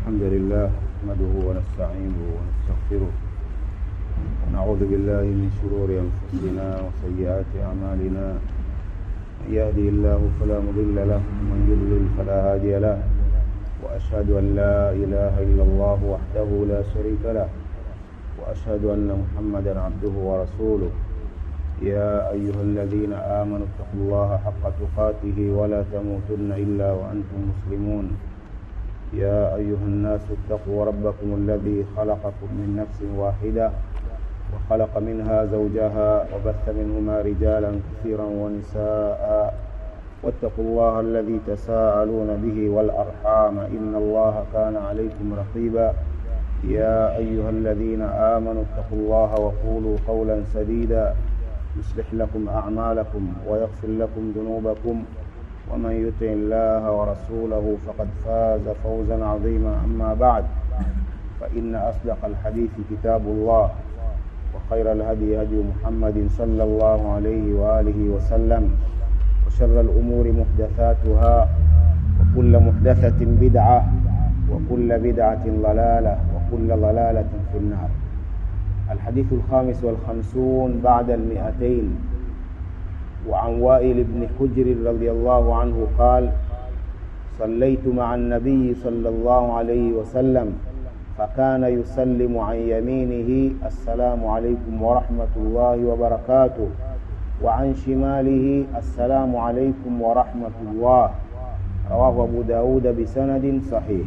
الحمد لله نحمده ونستعينه ونستغفره ونعوذ بالله من شرور أنفسنا وسيئات أعمالنا من يهدي الله فلا مضل له ومن يضلل فلا هادي له وأشهد أن لا إله إلا الله وحده لا شريك له وأشهد أن محمدا عبده ورسوله يا أيها الذين آمنوا اتقوا الله حق تقاته ولا تموتن إلا وأنتم مسلمون يا أيها الناس اتقوا ربكم الذي خلقكم من نفس واحدة وخلق منها زوجها وبث منهما رجالا كثيرا ونساء واتقوا الله الذي تساءلون به والأرحام إن الله كان عليكم رقيبا يا أيها الذين آمنوا اتقوا الله وقولوا قولا سديدا يصلح لكم أعمالكم ويغفر لكم ذنوبكم ومن يطع الله ورسوله فقد فاز فوزا عظيما أما بعد فإن أصدق الحديث كتاب الله وخير الهدي هدي محمد صلى الله عليه وآله وسلم وشر الأمور محدثاتها وكل محدثة بدعة وكل بدعة ضلالة وكل ضلالة في النار الحديث الخامس والخمسون بعد المئتين وعن وائل بن حجر رضي الله عنه قال صليت مع النبي صلى الله عليه وسلم فكان يسلم عن يمينه السلام عليكم ورحمة الله وبركاته وعن شماله السلام عليكم ورحمة الله رواه أبو داود بسند صحيح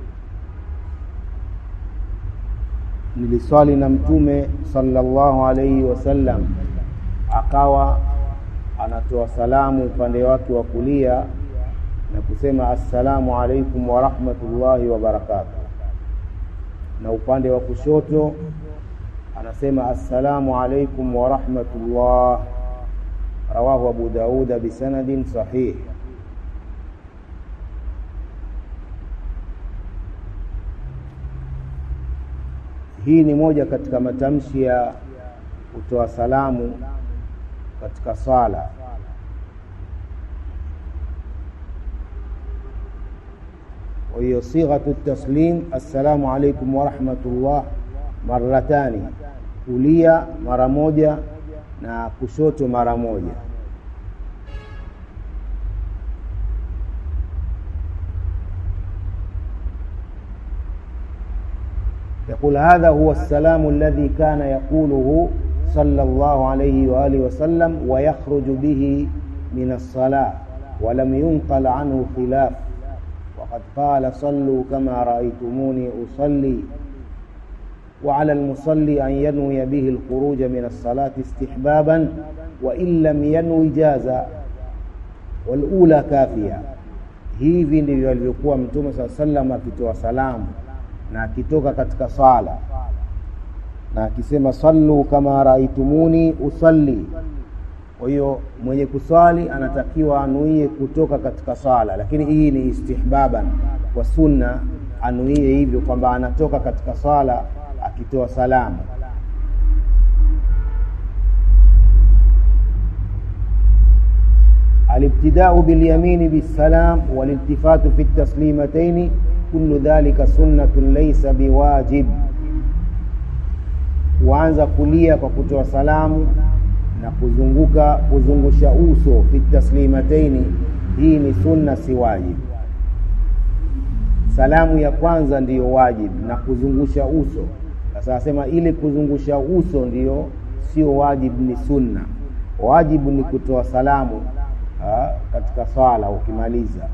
niliswali na mtume sallallahu alaihi wasallam akawa anatoa salamu upande wake wa kulia na kusema assalamu alaikum warahmatullahi wabarakatuh na upande wa kushoto anasema assalamu alaikum warahmatullah rawahu abu dauda bisanadin sahih hii ni moja katika matamshi ya kutoa salamu katika swala kwa hiyo sighatu taslim assalamu alaikum warahmatullah maratani kulia mara moja na kushoto mara moja يقول هذا هو السلام الذي كان يقوله صلى الله عليه وآله وسلم ويخرج به من الصلاة ولم ينقل عنه خلاف وقد قال صلوا كما رأيتموني أصلي وعلى المصلي أن ينوي به الخروج من الصلاة استحبابا وإن لم ينوي جازا والأولى كافية hivi ndivyo alivyokuwa mtume saa salam akitoa salamu na akitoka katika sala na akisema sallu kama raaitumuni usalli kwa hiyo mwenye kuswali anatakiwa anuie kutoka katika sala lakini hii ni istihbaban kwa sunna anuie hivyo kwamba anatoka katika sala akitoa salamu الابتداء باليمين بالسلام والالتفات في التسليمتين كل ذلك سنة ليس بواجب kuanza kulia kwa kutoa salamu na kuzunguka kuzungusha uso fi taslimataini hii ni sunna si wajib salamu ya kwanza ndiyo wajib na kuzungusha uso sasa asema ili kuzungusha uso ndiyo sio wajib ni sunna wajibu ni kutoa salamu ha, katika swala ukimaliza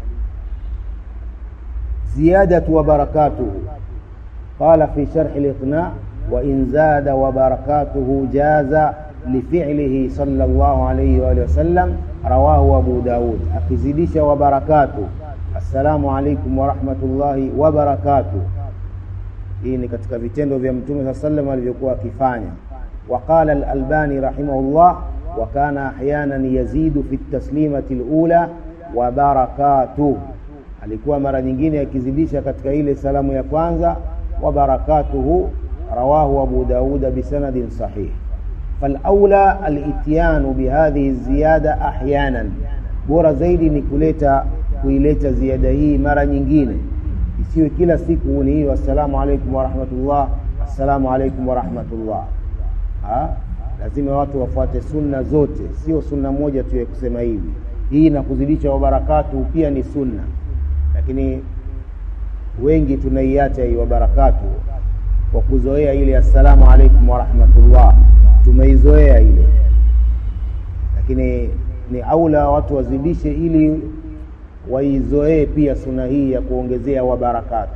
زيادة وبركاته قال في شرح الإقناع وإن زاد وبركاته جاز لفعله صلى الله عليه وآله وسلم رواه أبو داود أكزيديش وبركاته السلام عليكم ورحمة الله وبركاته hii ni katika vitendo vya mtume saa salam alivyokuwa akifanya waqala alalbani rahimahullah wa kana ahyanan yazidu fi taslimati lula wa barakatuh alikuwa mara nyingine akizidisha katika ile salamu ya kwanza wa barakatuhu rawahu abu dauda bisanadin sahih falaula alityanu bihadhihi ziyada ahyanan bora zaidi ni kuleta kuileta ziada hii mara nyingine isiwe kila siku ni hiyo assalamu alaikum warahmatullah assalamu alaikum warahmatullah lazima watu wafuate sunna zote sio sunna moja tu ya kusema hivi hii na kuzidisha wabarakatu pia ni sunna lakini wengi tunaiacha hii wabarakatu kwa kuzoea ile assalamu alaikum warahmatullah tumeizoea ile lakini ni aula watu wazidishe ili waizoee pia suna hii ya kuongezea wabarakatu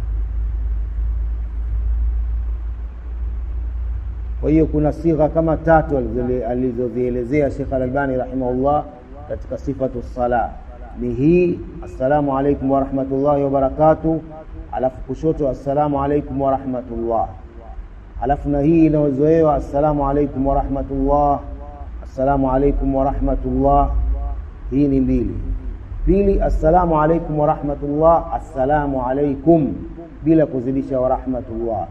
kwa hiyo kuna sigha kama tatu alizozielezea Sheikh Al-Albani rahimahullah katika sifatu sala ni hii assalamu alaikum warahmatullahi wabarakatuh alafu kushoto assalamu alaikum warahmatullah alafu na hii inayozoewa assalamu alaikum warahmatullah assalamu alaikum warahmatullah hii ni mbili pili assalamu alaikum warahmatullah assalamu alaikum bila kuzidisha warahmatullah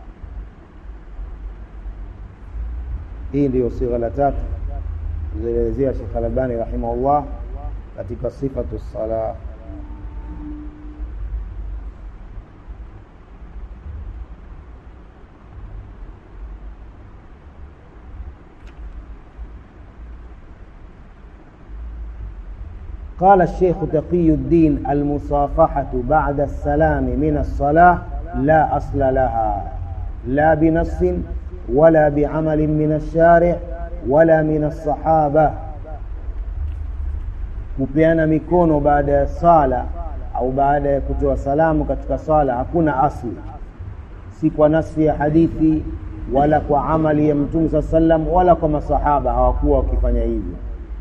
hii ndiyo sigha la tatu zilielezea Sheikh Al-Albani rahimahullah katika sifatu sala قال الشيخ تقي الدين المصافحة بعد السلام من الصلاة لا أصل لها لا بنص ولا بعمل من الشارع ولا من الصحابة kupeana mikono baada ya sala au baada ya kutoa salamu katika sala hakuna asli si kwa nasi ya hadithi wala kwa amali ya mtume saa sallam wala kwa masahaba hawakuwa wakifanya hivyo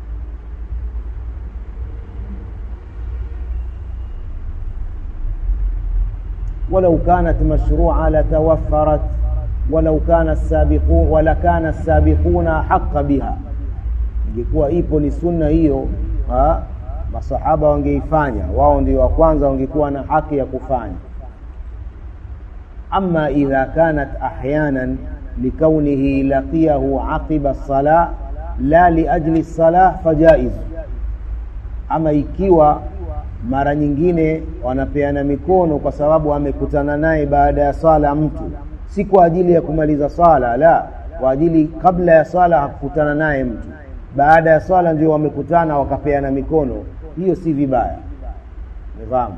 ولو كانت مشروعة لتوفرت ولو كان السابقون ولا كان السابقون حق بها ingekuwa ipo ni sunna hiyo ha? masahaba wangeifanya wao ndio wa kwanza wangekuwa na haki ya kufanya ama idha kanat ahyanan likaunihi laqiyahu aqiba lsalah la liajli lsalah fajaiz ama ikiwa mara nyingine wanapeana mikono kwa sababu amekutana naye baada ya sala mtu si kwa ajili ya kumaliza sala la kwa ajili kabla ya sala hakukutana naye mtu baada ya swala ndio wamekutana wakapeana mikono hiyo si vibaya umefahamu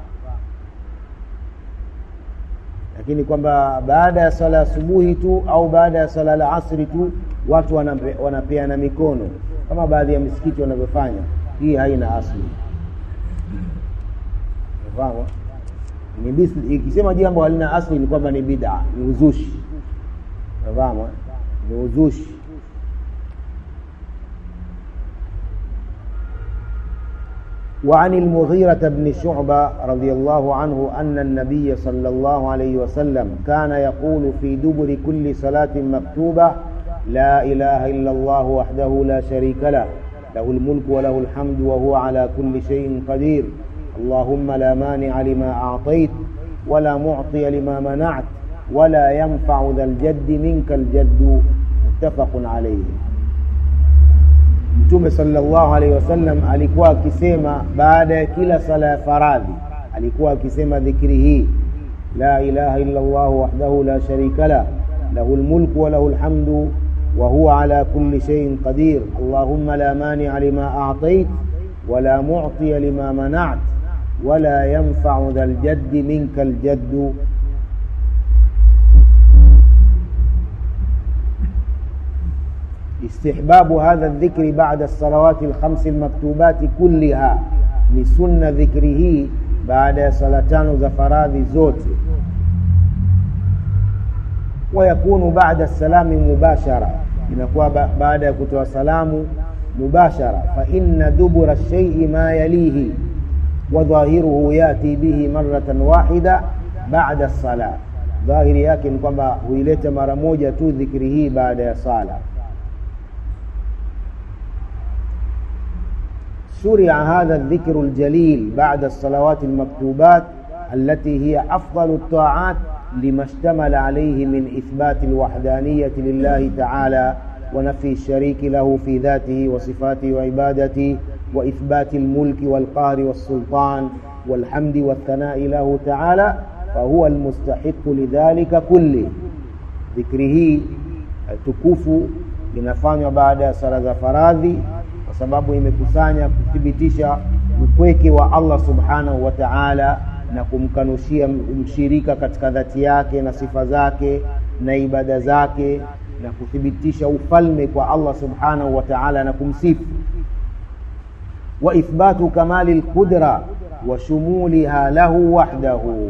lakini kwamba baada ya swala ya asubuhi tu au baada ya swala la asri tu watu wanape, wanapeana mikono kama baadhi ya misikiti wanavyofanya hii haina asli umefahamu ikisema jambo halina asli ni kwamba ni bid'a ni uzushi umefahamu ni uzushi وعن المغيرة بن شعبة رضي الله عنه أن النبي صلى الله عليه وسلم كان يقول في دبر كل صلاة مكتوبة لا إله إلا الله وحده لا شريك له له الملك وله الحمد وهو على كل شيء قدير اللهم لا مانع لما أعطيت ولا معطي لما منعت ولا ينفع ذا الجد منك الجد متفق عليه mtume sallallahu alaihi wasallam alikuwa akisema baada ya kila sala ya faradhi alikuwa akisema dhikri hii la ilaha illa Allah wahdahu la sharika la lahu almulku wa lahu alhamdu wa huwa ala kulli shay'in qadir allahumma la mani'a lima a'tayt wa la mu'tiya lima mana'at wa la yanfa'u dhal jaddi minka aljaddu استحباب هذا الذكر بعد الصلوات الخمس المكتوبات كلها ni sunna dhikri hii baada ya sala tano za faradhi zote wayakunu baada salami mubashara inakuwa ba baada ya kutoa salamu mubashara fa inna dubura shaii ma yalihi wa dhahiruhu yati bihi maratan wahida baada sala dhahiri yake ni kwamba huileta mara moja tu dhikri hii baada ya sala شرع هذا الذكر الجليل بعد الصلوات المكتوبات التي هي أفضل الطاعات لما اشتمل عليه من إثبات الوحدانية لله تعالى ونفي الشريك له في ذاته وصفاته وعبادته وإثبات الملك والقهر والسلطان والحمد والثناء له تعالى فهو المستحق لذلك كله ذكره tukufu inafanywa baada ya sala za faradhi kwa sababu imekusanya kuthibitisha upweke wa Allah subhanahu wa ta'ala na kumkanushia mshirika katika dhati yake na sifa zake na ibada zake na kuthibitisha ufalme kwa Allah subhanahu wa ta'ala na kumsifu wa ithbatu kamali alqudra wa shumuliha lahu wahdahu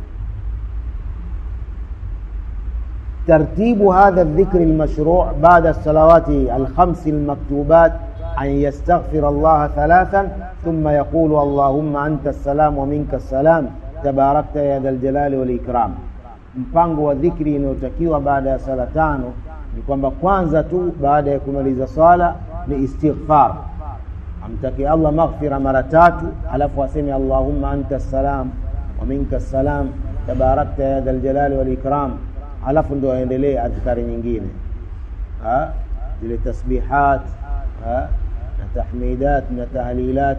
ترتيب هذا الذكر المشروع بعد الصلوات الخمس المكتوبات أن يستغفر الله ثلاثا ثم يقول اللهم أنت السلام ومنك السلام تباركت يا ذا الجلال والإكرام mpango wa dhikri inayotakiwa baada ya sala tano ni kwamba kwanza tu baada ya kumaliza swala ni istighfar amtaki allah maghfira mara tatu alafu aseme allahumma anta salam wa minka salam tabarakta ya dha ljalali walikram alafu ndo aendelee adhkari nyingine zile tasbihat ha? na tahmidat na tahlilat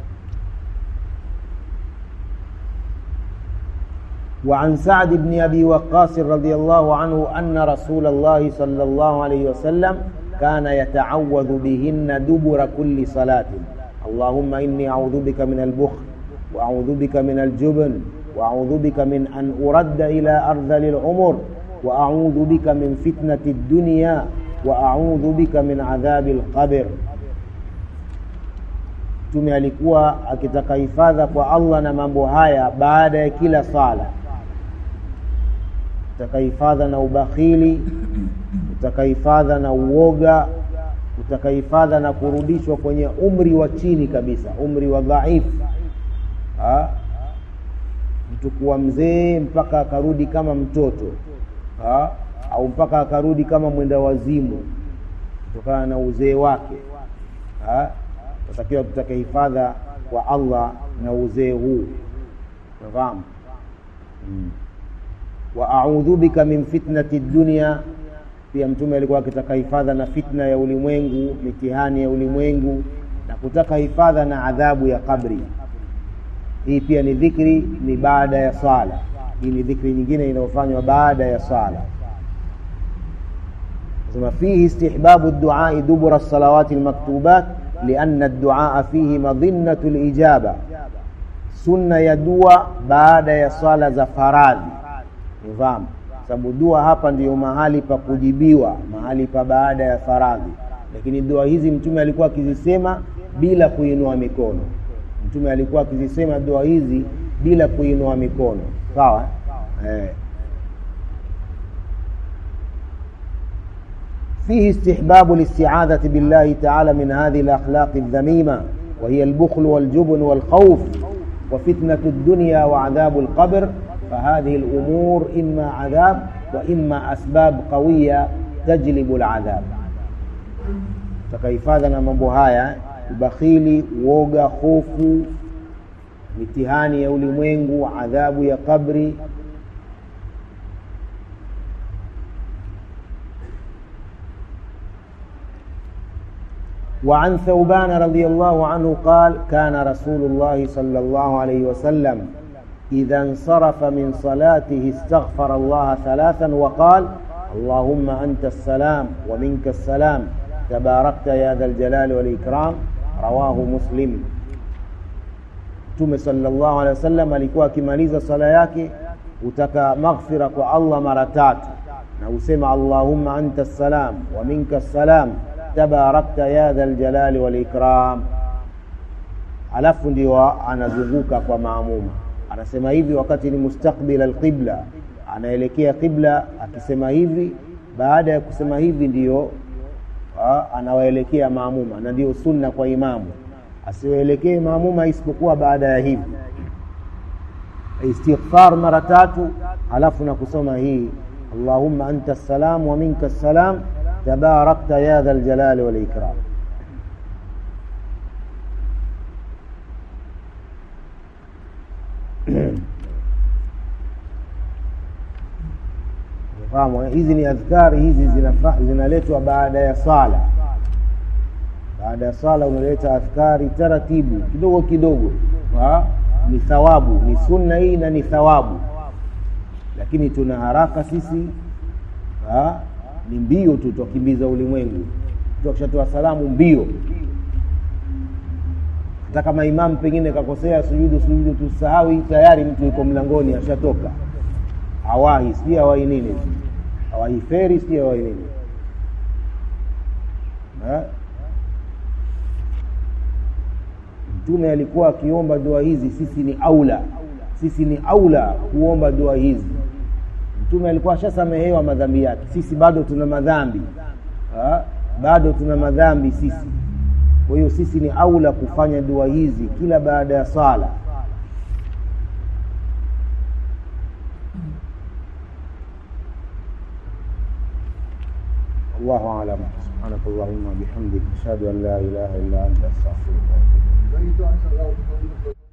وعن سعد بن أبي وقاص رضي الله عنه أن رسول الله صلى الله عليه وسلم كان يتعوذ بهن دبر كل صلاة اللهم إني أعوذ بك من البخل وأعوذ بك من الجبن وأعوذ بك من أن أرد إلى أرذل العمر وأعوذ بك من فتنة الدنيا وأعوذ بك من عذاب القبر mtume alikuwa akitaka hifadha kwa allah na mambo haya baada ya kila sala utakahifadha na ubakhili utakahifadha na uoga utakahifadha na kurudishwa kwenye umri wa chini kabisa umri wa dhaifu mtu kuwa mzee mpaka akarudi kama mtoto ha? au mpaka akarudi kama mwenda wazimu kutokana na uzee wake tatakiwa tutake hifadha kwa allah na uzee huu nafahamu hmm. wa audhu bika min fitnati dunia pia mtume alikuwa akitaka hifadha na fitna ya ulimwengu mitihani ya ulimwengu na kutaka hifadha na adhabu ya qabri hii pia ni dhikri ni baada ya swala hii ni dhikri nyingine inayofanywa baada ya swala sema fihi istihbabu duai dubura salawati lmaktubat lianna duaa fihi madhinnatu lijaba sunna ya dua baada ya swala za faradhi nifahamu sababu dua hapa ndiyo mahali pa kujibiwa mahali pa baada ya faradhi lakini dua hizi mtume alikuwa akizisema bila kuinua mikono mtume alikuwa akizisema dua hizi bila kuinua mikono sawa eh. فيه استحباب الاستعاذة بالله تعالى من هذه الأخلاق الذميمة وهي البخل والجبن والخوف وفتنة الدنيا وعذاب القبر فهذه الأمور إما عذاب وإما أسباب قوية تجلب العذاب تكيفاذنا mambo haya ubakhili uoga hofu mitihani ya ulimwengu adhabu ya kabri وعن ثوبان رضي الله عنه قال كان رسول الله صلى الله عليه وسلم إذا انصرف من صلاته استغفر الله ثلاثا وقال اللهم أنت السلام ومنك السلام تباركت يا ذا الجلال والإكرام رواه مسلم Mtume sallallahu alaihi wasallam alikuwa akimaliza sala yake utaka maghfira kwa Allah mara tatu na usema Allahumma anta salam wa minka salam tabarakta ya dhal jalali wal ikram alafu ndio anazunguka kwa maamuma anasema hivi wakati ni mustakbil alqibla anaelekea qibla akisema hivi baada ya kusema hivi ndiyo anawaelekea maamuma na ndio sunna kwa imamu asiwaelekee maamuma isipokuwa baada ya hivi istighfar mara tatu alafu na kusoma hii allahumma anta salam wa minka salam tabarakta ya dha ljalali walikram fahamu eh? hizi ni adhkari hizi zinafa- zinaletwa baada ya sala baada ya sala unaleta adhkari taratibu kidogo kidogo ha? ni thawabu ni sunna hii na ni thawabu lakini tuna haraka sisi ha? ni mbio tu twakimbiza ulimwengu mtu akishatoa salamu mbio hata kama imamu pengine kakosea sujudu sujudu tusahau tayari mtu yuko mlangoni ashatoka awahi sijui awahi nini awahi feri sijui awahi nini Ha? mtume alikuwa akiomba dua hizi sisi ni aula sisi ni aula kuomba dua hizi mtume alikuwa ashasamehewa madhambi yake sisi bado tuna madhambi ha? bado tuna madhambi sisi kwa hiyo sisi ni aula kufanya dua hizi kila baada ya sala الله أعلم سبحانك اللهم وبحمدك أشهد أن لا إله إلا أنت أستغفرك وأتوب إليك وإذا أنزل الله